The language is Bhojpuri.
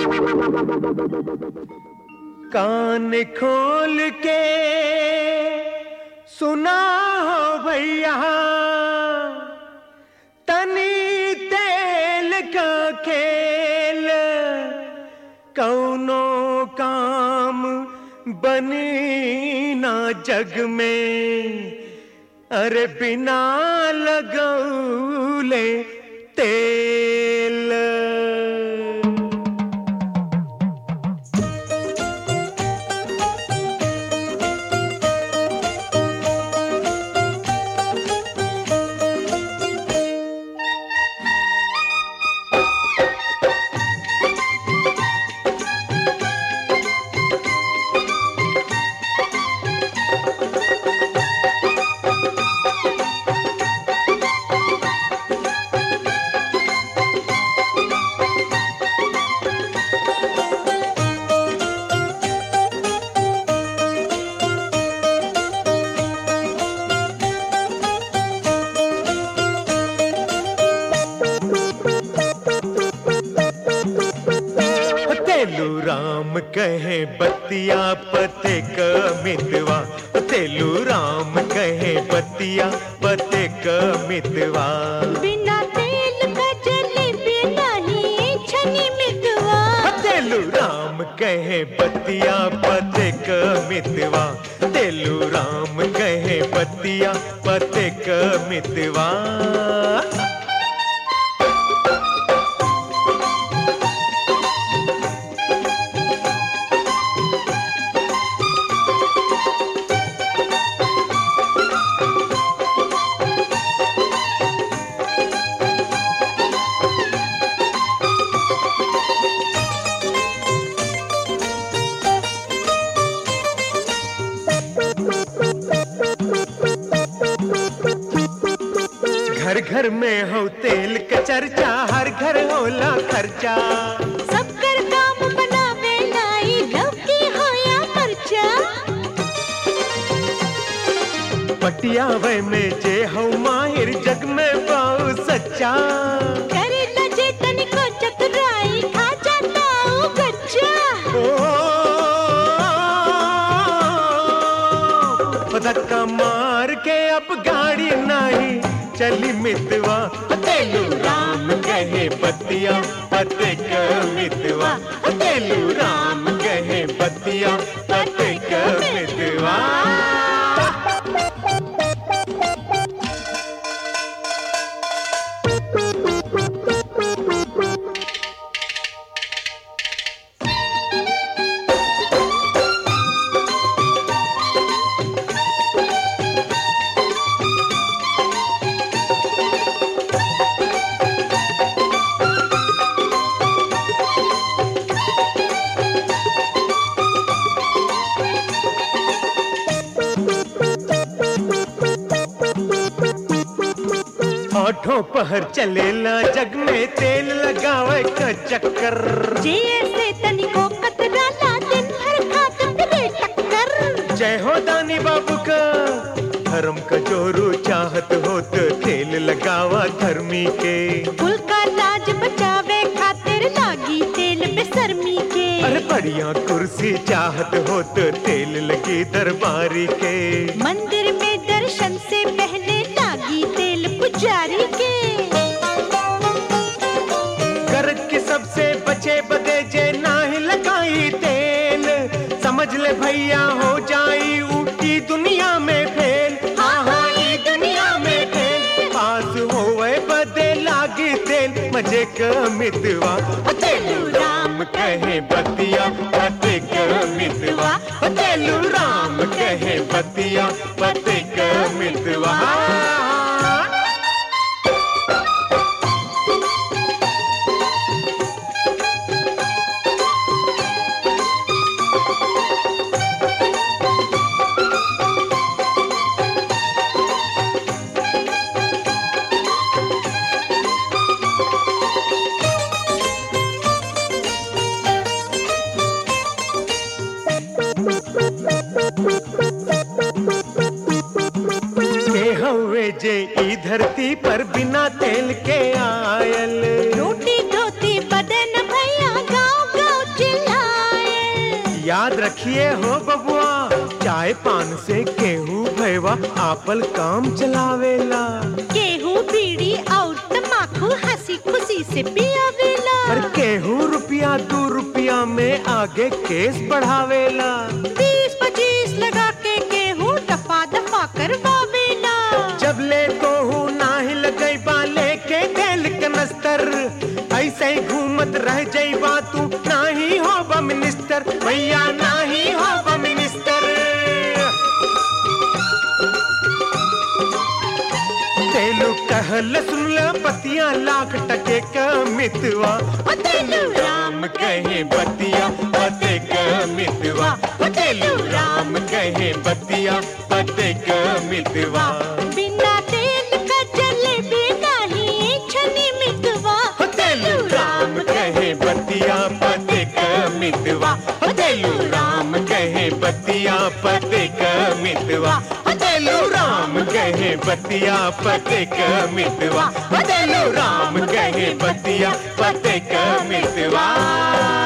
कान खोल के सुना हो भैया तनी तेल का खेल कौनो काम बनी ना जग में अरे बिना लगौले तेल तेलू राम कहे बतिया पते क मितवा तेलू राम कहे बतिया पते क मितवा बिना तेल का जलेबी नहीं छनी मितवा तेलू राम कहे बतिया पते क मितवा तेलू राम कहे बतिया पते क मितवा घर घर में हो तेल का चर्चा हर घर होला खर्चा सब कर काम बनावे लाई लौकी हो या मरचा पटियावे में जे हो माहिर जग में पाऊ सच्चा करे लजे तनिको चतुराई खा जाता हूँ गच्चा ओ धक्का मार के अब गाड़ी नहीं चली मितवा तेलू राम कहे बतिया पते क मितवा तेलू राम कहे बतिया पते क मितवा आठों पहर चलेला जग में तेल लगावे का चक्कर जे ऐसे तनिको कतरा ला दिन भर खात रे टक्कर जय हो दानी बाबू का धर्म का जोरू चाहत हो तो तेल लगावा धर्मी के कुल का लाज बचावे खातिर लागी तेल बेसरमी के अरे बढ़िया कुर्सी चाहत हो तो तेल लगी दरबारी के मंदिर में दर्शन से पहले लागी तेल पुजारी के गर्ज के सबसे बचे बदे जे नाही लगाई तेल समझ ले भैया हो जाई ऊटी दुनिया में फेल हाँ हाँ ई दुनिया में फेल पास होवे बदे लागी तेल मजे क मितवा तेलू राम कहे बतिया पते क मितवा तेलू राम कहे बतिया पते क मितवा के हवे जे ई धरती पर बिना तेल के आयल रोटी धोती बदन भैया गाँव गाँव याद रखिए हो बबुआ चाय पान से केहू भैवा आपल काम चलावेला गेहूं बीड़ी और तम्बाकू हंसी खुशी से पियावेला पर केहू रुपया दू रुपया में आगे केस बढ़ावेला बीस पच्चीस लगा के गेहूं दफा दफा करवावेला जब ले तो हूँ नाही लगई बा लेके तेल कनस्तर ऐसे ही घूमत रह जाइबा तू नाही हो मिनिस्टर भैया नाही हो मिनिस्टर तेलू कहल सुन ल बतिया लाख टके का मितवा ओ तेलू राम कहे बतिया पते का मितवा ओ तेलू राम कहे बतिया पते का मितवा बिना तेल का जलेबी नहीं छनी मितवा ओ तेलू राम कहे बतिया पते का मितवा ओ तेलू राम कहे बतिया पते का मितवा ओ तेलू राम कहे बतिया पते का मितवा ओ तेलू राम कहे बतिया पते का मितवा